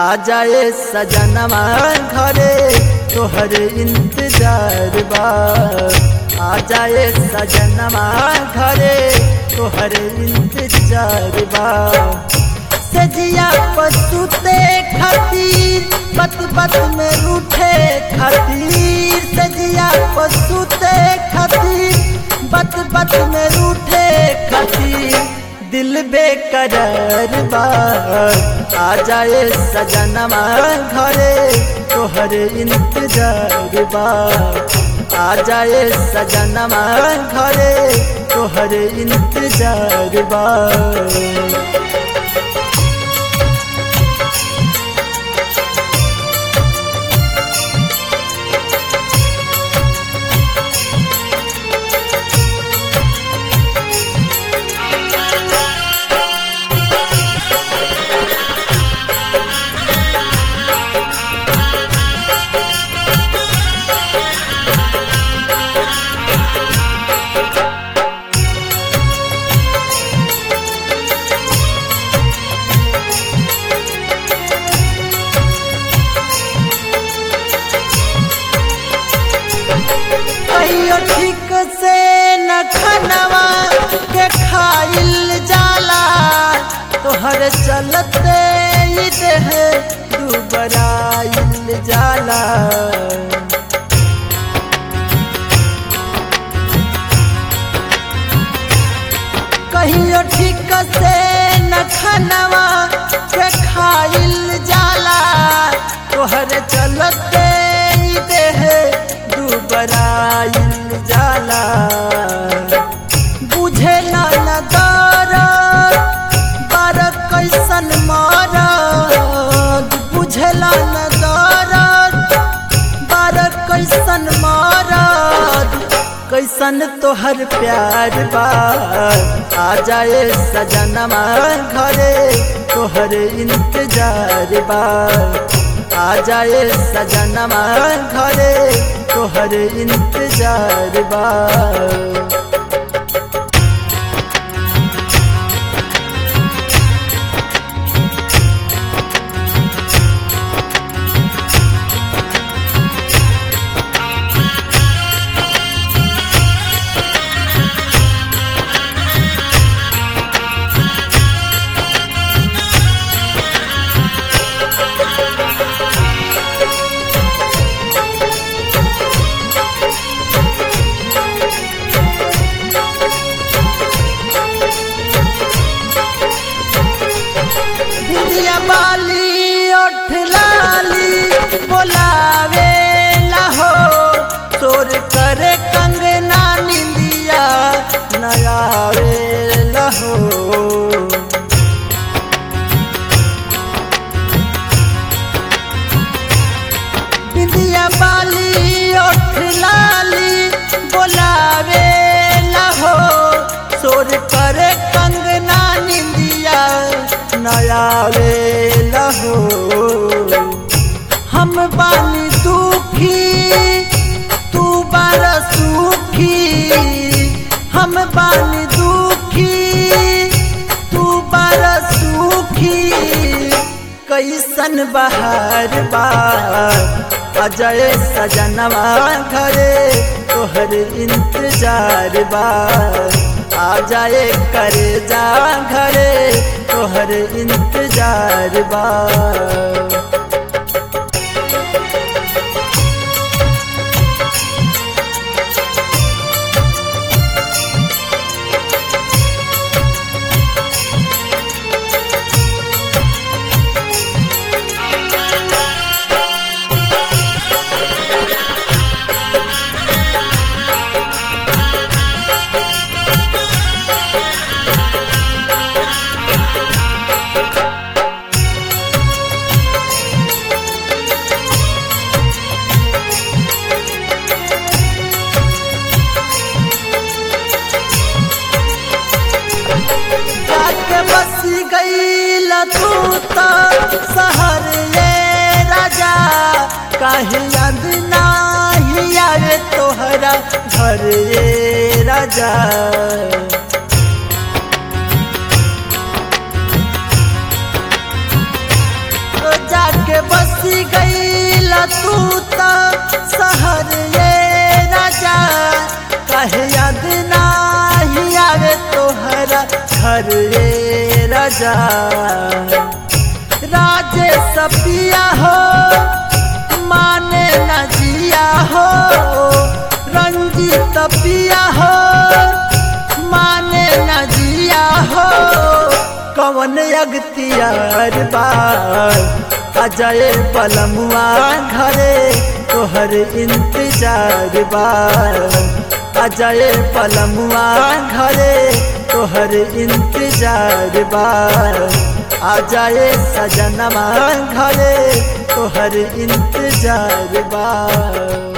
आ जाए सजनमा घरे तोहर इंतजार बा आ जाए सजनमा घरे तोहर इंतजार बा सजिया पसुते खातिर बत बत में रूठे खातिर सजिया पसुते खातिर बत बत में रूठे खातिर दिल बेकरार बा आ जाए सजनमा घरे तोहर इंतजार बा आ जाए सजनमा घरे तोहर इंतजार बा कहियो ठीक से न खनवा के खाइल जाला तोहर चलते ही देह दुबराइल जाला कहियो ठीक से न खनवा के खाइल जाला तोहर चलते ही देह दुबराइल जाला बुझे ना न दरद बार कैसन मारद बुझला न दरद बार कैसन मारद कैसन तोहर प्यार बा आ जाए सजनमा घरे तोहर इंतजार बा आ जाए सजनमा घरे तोहर इंतजार बा दिया बाली ओठ लाली बोलावे लहो तोर करे कंगना निंदिया नयावे लहो बिंदिया बाली ओठ लाली बोलावे लहो सोर करे कंगना निंदिया नयावे लहो हम बानी दुखी तू बार सुखी हम बानी दुखी तू बार सुखी कैसन बहार बा अजय सजनवा घरे तोहर इंतजार बा आ जाए करे जा घरे तोहर इंतजार बा जाके बसी गईल तू तो शहर ये राजा काहे याद नाही आवे तोहरा घर ये राजा ओ जाके काहे याद नाही आवे तोहरा घर रे राजा राजे सपिया हो माने न जिया हो रंजीत पिया हो माने न जिया हो कवन अगतियार बार अजय पलमुआ घरे तोहर इंतजार बार अजय पलमुआ घरे तोहर इंतजार बार आ जाए सजनमा घरे तोहर इंतजार बा